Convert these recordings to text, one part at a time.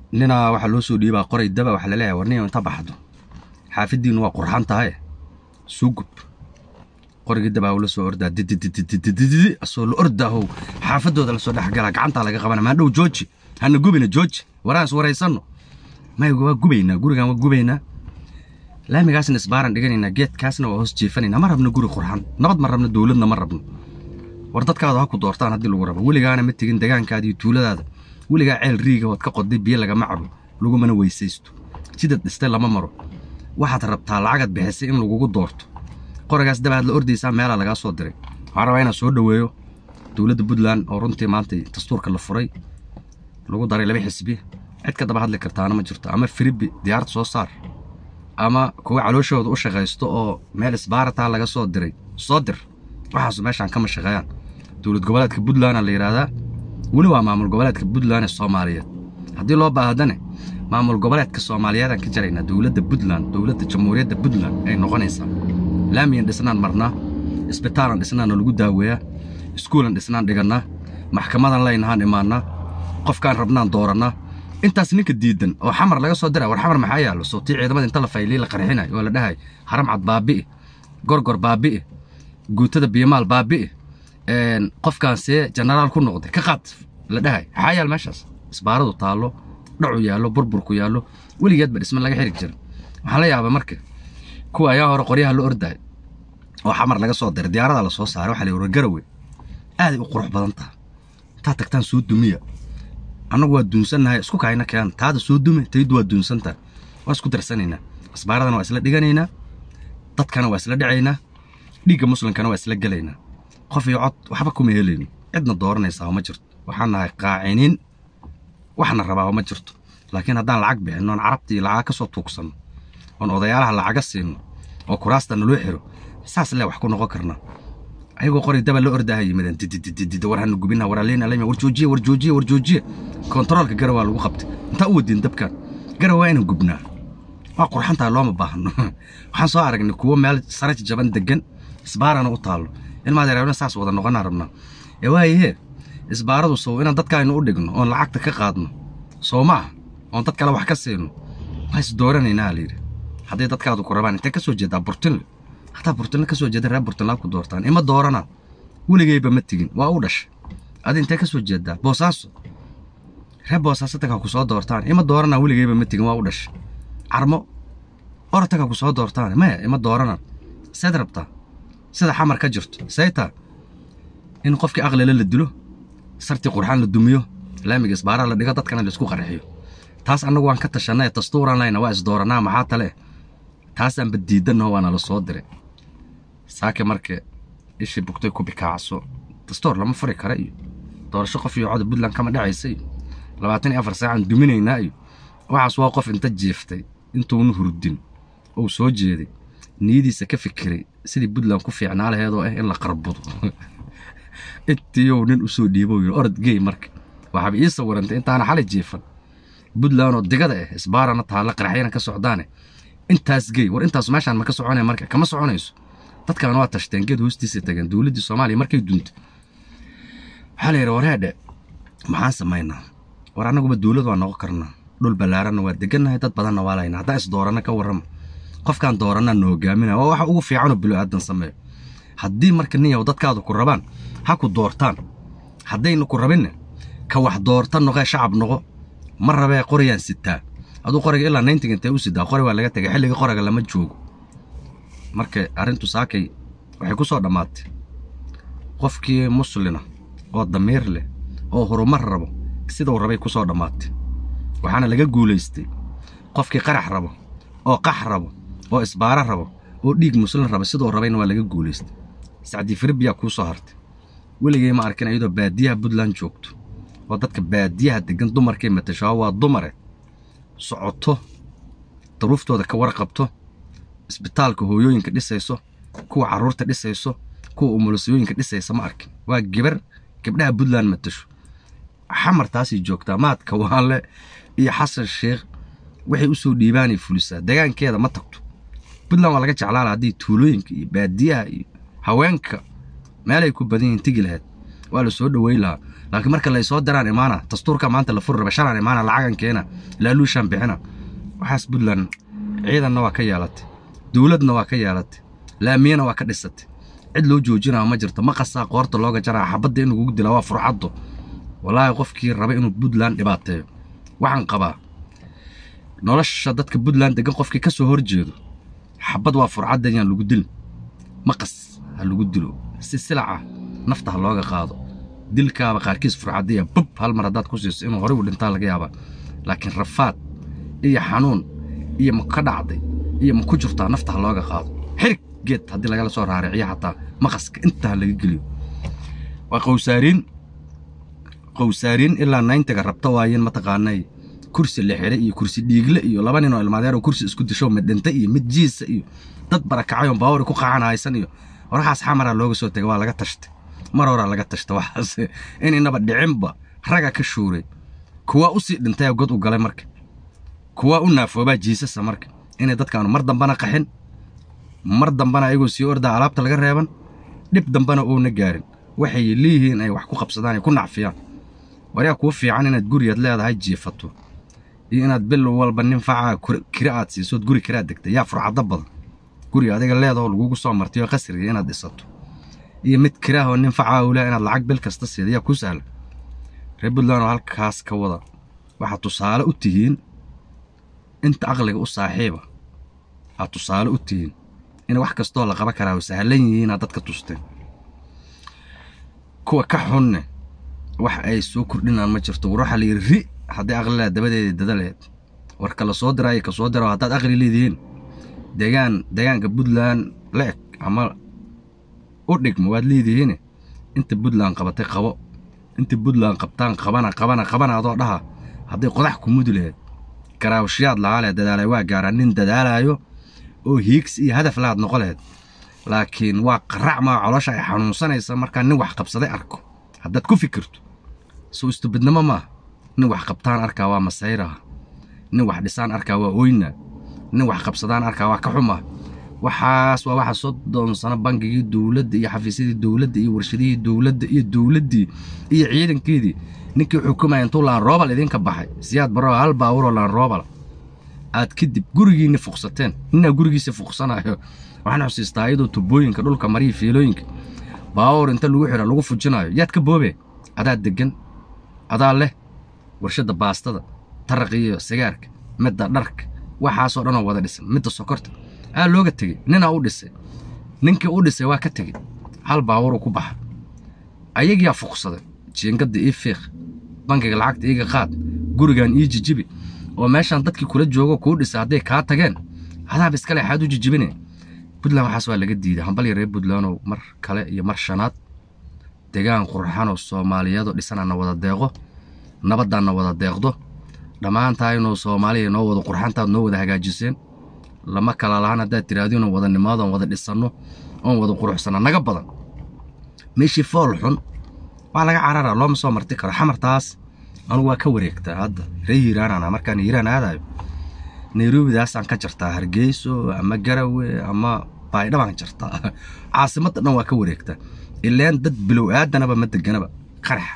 ninaa waxaa loo soo dhiibaa qoray daba waxaa laleeyahay war nin inta baxdo xaafiddiinu waa qurxan tahay suu gub qorigii dabaa la soo ordaa dididididididi asoo la ordaahow xaafadooda lasoo dhexgalaa gacantaa laga qabana maadhow jooji hana gubina jooji waraan is waraysanno mayga waa gubaynaa gurigan waa gubaynaa laamigaasna isbaaran dhiganaynaa geedkaasna waa hoos jiifanaynaa ma rabno guri qurxan nabad ma rabno dowladna ma rabno war dadkaada ha ku doortaan haddii lagu rabo weligaana ma tegin degaankaada iyo tuuladaada weligaa ceel riiga ood ka qoday biyo lagama cabo lagumana weysaysto jidad dhistay lama maro waxaad rabtaa lacagaad bixisay in lagugu doorto qorigaas dabaad la ordaysaa meelaa lagaa soo diray waxaan rabaa inaan soo dhoweeyo dowladda puntland oo runtii maanta dastuurka la furay lagu daray laba xisbi cid ka daba hadli kartaana ma jirto ama firibi diyaarad soo saar ama kuwa calooshooda u shaqaysto oo meel isbaarataa laga soo diray soo dir waxaasu meeshaan kama shaqeeyaan dowlad goboleedka puntlandna la yidhaahdaa weli waa maamul goboleedka puntland ee soomaaliyeed haddii loo baahdane maamul goboleedka soomaaliyeedaan ka jaraynaa dowladda puntland dowladda jamhuuriyadda puntland ay noqonaysaa laamiyan dhisnaan marnaa isbitaalan dhisnaana lagu daaweeyaa iskuulan dhisnaan dhigannaa maxkamadan laynahaan imaannaa qofkaan rabnaan doorannaa intaas ninka diidan oo xamar laga soo dira war xamar maxaa yaallo sootii ciidamada inta la faylii la qarxinay oo la dhahay haram cad baabi'i gorgor baabi'i guutada biyomaal baabi'i qofkaan see jenaraal ku noqday ka qaad la dhahay maxaa yaal meeshaas isbaaradu taallo dhacu yaallo burburku yaallo weligeedba dhisma laga xiri jira waxaan la yaabay marka kuwa ayaa hore qoryaha la ordahay oo xamar laga soo diray diyaaradaa la soo saaray waxaa la yidhi garawe aaday u qurux badan taha intaad tagtaan soo dumiya annagu waa duunsannahay isku kayna keen taada soo dume taydu waa duunsantaha waa isku darsanaynaa isbaaradana waa isla dhiganaynaa dadkana waa isla dhacaynaa dhiigga muslimkana waa isla gelaynaa qof iyo cod waxba kuma helayno cidna dooranaysaa ma jirto waxaan nahay qaaciniin waxna rabaa ma jirto laakiin haddaan lacag bixinno oon carabtii lacaga ka soo tuugsanno oon odayaalaha lacaga siinno oo kuraasta naloo xiro saas le wax ku noqon karnaa ayagoo qoray daba la ordaha yimaadeen dididididid war hana gubina war aleyna aleyna war joojiye war joojiye war joojiye kontaroolka gara waa lagu qabtay intaa u wadiin dabkan gara waa inaan gubnaa waa qurxantaha looma baahno waxaan soo aragnay kuwo meel saraj jaban degan isbaarana u taallo ilmaad yareebna saas wada noqonaa rabnaa ee waayahee isbaaradu sow inaan dadkaaynu u dhigno oon lacagta ka qaadno soo ma ah oon dad kale wax ka siino waa is dooranaynaa layidhi hadday dadkaadu ku rabaan intee ka soo jeedaa burtinle hataa burtinle ka soo jeeda reer burtinlaa ku doortaan ima dooranaan weligayba ma tegin waa u dhashay adi intee ka soo jeedaa boosaaso reer boosaaso tagaa ku soo doortaan ima dooranaan weligayba ma tegin waa u dhashay carmo orotagaa ku soo doortaan maya ima dooranaan seed rabtaa sida xamar ka jirto saytaa in qofkii aqlile la dilo sartii qurxaan la dumiyo laamiga isbaaraa la dhigo dadkana laisku qarxiyo taas annagu waan ka tashanay dastuuran layna waa isdooranaa maxaa tale taasaanba diidannaho waana la soo diray saake marka ishii bugtay ku bikaacso dastuur lama furi kara iyo doorasho qof iyo coda puntland kama dhacaysa iyo labaatan iyo afar saacaan duminaynaa iyo waxaas waa qof inta jiiftay intuuna hurdin ou soo jeeday niyadiisa ka fikiray sidii puntland ku fiicnaa laheedoo ah in la qarbudo intiiyow nin usoo dhiibo yidhi orod gey marka waxaaba ii sawirantay intaana xalay jiifan puntland oo digada ah isbaarana taalla qaraxyana ka socdaane intaas gey war intaas meeshaan ma ka soconaya marka kama soconayso dadkaana waa tashteen geed hoostiisa tageen dowladdii soomaaliya markay duntay waxaa la yidhi wareedhe maxaan samaynaa war annaguba dowlad waa noqon karnaa dhul ballaaranna waa degannahay dad badanna waa laynaa haddaan isdooranna ka warrama qofkaan doorannaa na hogaaminaya waa waxa ugu fiicanoo bilo aadan sameeyo haddii marka ninyaw dadkaadu ku rabaan ha ku doortaan haddayna ku rabinne ka wax doorta noqee shacab noqo ma rabee qorayaan sitaa aduu qoriga ilaa nayntiga intee u sidaa qori waa laga tegay xilliga qoriga lama joogo marka arrintu saakay waxay ku soo dhammaatay qofkii muslina oo damiir leh oo horumar rabo sidau rabay ku soo dhammaatay waxaana laga guulaystay qofkii qarax rabo oo qax rabo oo isbaaro rabo oo dhiig muslin raba siduu rabayna waa laga guulaystay sacdii firibiyaa kuu soo hartay weligay ma arkin iyadoo baadiyaha puntland joogto oo dadka baadiyaha degan dumarkay matashaa waa dumare socoto daruuftooda ka warqabto isbitaalka hooyooyinka dhisayso kuwa carruurta dhisayso kuwa umulisooyinka dhisaysa ma arkin waa gebar gabdhaha puntland matasho xamartaasay joogtaa maadka waanle iyo xasan sheekh waxay u soo dhiibaanay fulisaa degaankeeda ma tagto puntland waa laga jeclaala haddii tuulooyinka iyo baadiyaha iyo haweenka meelay ku badan yihiin tegi lahayd waa la soo dhoweyn lahaa laakiin marka laysoo diraan imaana dastuurka maanta la furi raba shalaan imaana lacagan keena laaluushaan bixina waxaas puntland ciidanna waa ka yeelatay dowladna waa ka yeelatay laamiyana waa ka dhisatay cid loo joojinaa ma jirto ma qasaa qoorta looga jaraa xabadda in lagugu dilaa waa furcaddo wallaahi qofkii raba inuu puntland dhibaateeyo waxaan qabaa nolosha dadka puntland degan qofkii ka soo horjeedo xabad waa furcadda yaan lagu dilin maqas ha lagu dilo si silaca nafta ha looga qaado dilkaaba qaarkiis furcadiya bub hal mar haddaad ku siiso inuu horey u dhintaa laga yaabaa laakiin rafaad iyo xanuun iyo ma ka dhacday iyo ma ku jirtaa nafta ha looga qaado xirig geed haddii lagala soo raariciyo xataa maqaska intaa laga geliyo waa qowsaariin qowsaariin ilaa nayntaga rabta waayeen mataqaanay kursi la xidhay iyo kursi dhiigle iyo laba nin oo ilmaadeer oo kursi isku disho mid dhintay iyo mid jiisa iyo dad barakacayoon baawari ku qacan haysan iyo horaxaas xamaraa looga soo tegay waa laga tashtay mar horaa laga tashtay waxaas in inaba dhicinba raga ka shuuray kuwaa u sii dhintay god u galay marka kuwaa u naafoobaa jiisasa marka inay dadkaanu mar dambana qaxin mar dambana ayagoo sii ordaa alaabta laga reeban dhib dambana oona gaarin waxay leeyihiin ay wax ku qabsadaan ay ku nacfiyaan waryaa kuu fiican inaad gurigaad leedahay jiifato iyo inaad bil walba nin facaa kira aad siisood guri kiraad degtay yaa furcaddo badan guriga adiga leedaho lagugu soo martayo qasriga inaad dhisato iyo mid kiraahoo nin facaa ule inaad lacag bil kasta siida yaa kuu sahla reer puntland oo halkaas ka wada waxaad tusaale u tihiin inta aqliga u saaxiiba aad tusaale u tihiin in wax kastoo la qaban karaa oo sahlan yihiin aad dadka tusteen kuwa ka xunne wax ay soo kordhinaan ma jirto war waxaa la yidhi ri hadday aqli laha dabadeeda dadaleed war kala soo diraayo ka soo dira haddaad aqli leedihiin deegaan deegaanka puntland la eg ama u dhigma waad leedihiine inta puntland qabatay qabo inta puntland qabtaan qabana qabana qabana adoo dhaha hadday qodax ku mudi laheed garaawshiyaad lahaa leh dadaalay waa gaaraa nin dadaalaayo oo hiigsi iyo hadaf lahaad noqo laheed laakiin waa qarac maa colosha ay xanuunsanaysa markaa nin wax qabsaday arko haddaad ku fikirto soo istubidnimo maaha nin wax qabtaan arkaa waa masayraha nin wax dhisaan arkaa waa oyna nin wax qabsadaan arkaa waa ka xumaa waxaas waa waxa soddon sano bangigii dowladda iyo xafiisyadii dowladda iyo warshadihii dowladda iyo dowladdii iyo ciidankeedii ninkii xukumaya intuu laan roobal idinka baxay siyaad baroo hal baawuroo laan roobal aad kadib gurigiinni fuqsateen ninaa gurigiisa fuqsanayo waxaan xusiistaa iyadoo tubooyinka dhulka mariya fiilooyinka baawur inta lagu xidha lagu fujinayo yaad ka boobe adaa deggan adaa leh warshadda baastada taraqa iyo sigaarka midda dharka waxaasoo dhanoo wada dhisan midda sokorta aa looga tegey ninaa u dhisay ninkii u dhisay waa ka tegey hal baawuruu ku baxa ayagiyaa fuqsaday jiingadda ii fiiq bangiga lacagta iiga qaad gurigan ii jijibi oo meeshaan dadkii kula joogo kuu dhisay hadday kaa tageen hadaaba iskale xaad u jijibine puntland waxaas waa laga diiday hambalya reer puntlandow mar kale iyo mar shanaad degaan qurxanoo soomaaliyeedoo dhisanana wada deeqo nabaddaanna wada deeqdo dhammaantaa inuu soomaaliya noo wada qurxantaad noo wada hagaajiseen lama kala lahaan haddaad tiraahdo inuu wada nimaado oon wada dhisanno oon wada quruxsanno naga badan meeshii fool xun waa laga cararaa looma soo marti karo xamartaas anugu waa ka wareegtaa hadda ree hiiraanana markaan hiiraan aadayo nairobidaasaan ka jartaa hargeyso ama garawe ama baydhabaan jartaa caasimadda dhan waa ka wareegtaa ileen dad bilow aadanaba ma deganaba qaraxa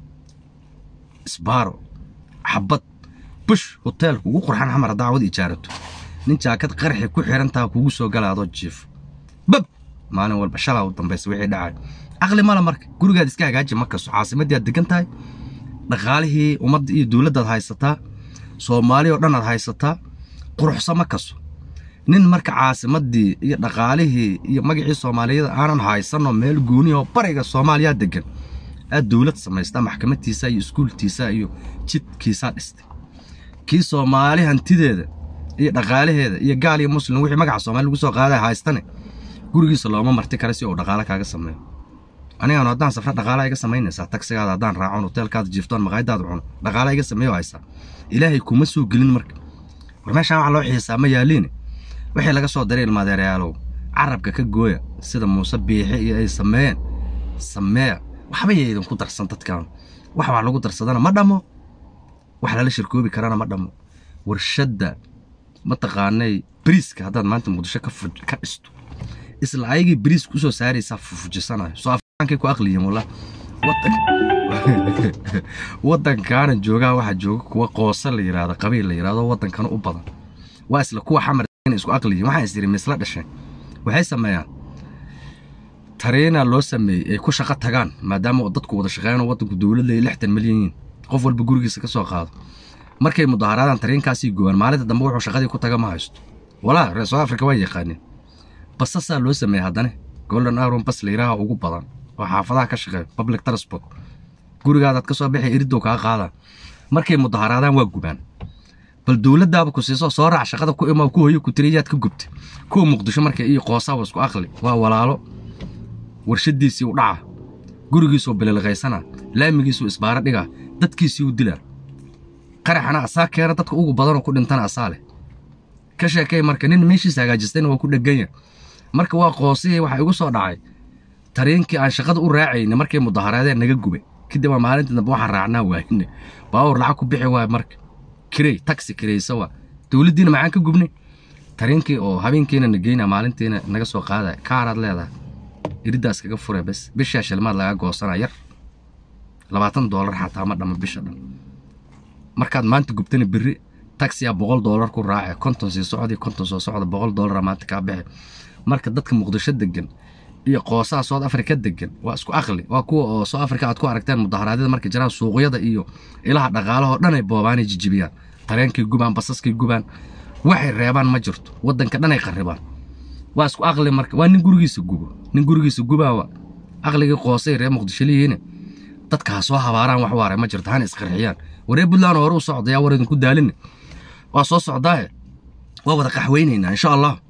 isbaaro xabad bush hoteelka ugu qurxan xamar haddaa wad ijaarato nin jaakad qaraxi ku xirantaa kugu soo gala adoo jiifo bab maalin walba shalaa u dambaysa wixii dhacay caqli male marka gurigaad iska hagaaji ma kaso caasimaddii aad degan tahay dhaqaalihii ummadda iyo dowladdaad haysataa soomaali oo dhan aad haysataa quruxsa ma kaso nin marka caasimaddii iyo dhaqaalihii iyo magacii soomaaliyada aanan haysanoo meel gooniyahoo bariga soomaaliyaa degan aad dowlad samaystaa maxkamadtiisa iyo iskuultiisa iyo jidkiisaa dhistay kii soomaali hantideeda iyo dhaqaalaheeda iyo gaal iyo muslim wixii magaca soomaali lagu soo qaaday haystane gurigiisa looma marti kara si uu dhaqaale kaaga sameeyo anigaanu haddaan safra dhaqaala iga samaynaysaa tagsigaada haddaan raacon hoteelkaada jiiftoon maqaayadaada cuno dhaqaala iga sameeyo haysaa ilaahay kuma soo gelin marka war meeshaan waxa loo xiisaa ma yaaliine wixii laga soo diray ilmaadeerayaalow carabka ka gooya sida muuse biixi iyo ay sameeyeen sameeya waxba yay idinku darsan dadkan wax wax lagu darsadana ma dhammo wax lala shirkoobi karana ma dhammo warshadda mataqaanay bariiska haddaad maanta muqdisho ka dhisto isla ayagii bariiska usoo saaraysaa fufujisanayo soo afaankay ku aqliyiin wallah waddankaana joogaa waxaa jooga kuwa qoosa la yidhaahdo qabiil la yidhahdo waddankana u badan waa isla kuwa xamar inay isku aqliyiin waxaan is yidhi misla dhasheen waxay sameeyaan tariina loo sameeyey ay ku shaqo tagaan maadaama dadku wada shaqeeyaan waddanku dowlad leeya lixdan milyan yihiin qof walba gurigiisa ka soo qaado markay mudaharaadaan tariinkaasii goobaan maalinta dambe wuxuu shaqadii ku taga ma haysto walaa reer south africa waa yaqaaneen basasaa loo sameeyey haddana golden aron bas layiraha ugu badan oo xaafadaha ka shaqeeya public transport gurigaadaad ka soo bixi iridow kaa qaada markay mudaharaadaan waa gubaan bal dowladdaaba ku siiso soo raac shaqada ku imaa ku hoyo ku tiriyaad ka gubta kuwa muqdisho marka iyo qoosaaba isku aqli waa walaalo warshadiisii u dhaca gurigiisuu bililqaysana laamigiisuu isbaaro dhigaa dadkiisii u dilaa qaraxana asaa keena dadka ugu badanoo ku dhintana asaa leh ka sheekay marka nin meeshiisa hagaajistayna waa ku dheganya marka waa qoosihii waxaa igu soo dhacay tariinkii aan shaqada u raacayna markay mudaharaadeen naga gubay kadib waa maalintii dambe waxaan raacnaa waayne baawur lacag ku bixi waay marka kirey taxi kireysa waa dowladdiina maxaan ka gubnay tariinkii oo habeenkiina na geyna maalintiina naga soo qaadaya kaaraad leedahay iridaas kaga fure bes bishaa shilmaad lagaa goosanaa yar labaatan doolar xataa ma dhama bisha dhan markaad maanta gubtana berri taxiyaa boqol doolar ku raace konton sii socdii konton soo socda boqol doolara maanta kaa bixi marka dadka muqdisho degan iyo qoosaha south africa degan waa isku aqli waa kuwa oo south africa aad ku aragteen mudaharaadyada markay jiraan suuqyada iyo ilaha dhaqaalahoo dhan ay boobaanay jijibiyaan tareenkay gubaan basaskay gubaan waxay reebaan ma jirto waddanka dhan ay qarribaan waa isku aqli marka waa nin gurigiisa gubo nin gurigiisa gubaawa aqligii qoosay reer muqdisho liyihiin dadka ha soo habaaraan wax waare ma jirto hana isqarxiyaan waree buntland hore u socda yaa war idinku daalina waa soo socdaaye waa wada qaxweynaynaa insha allah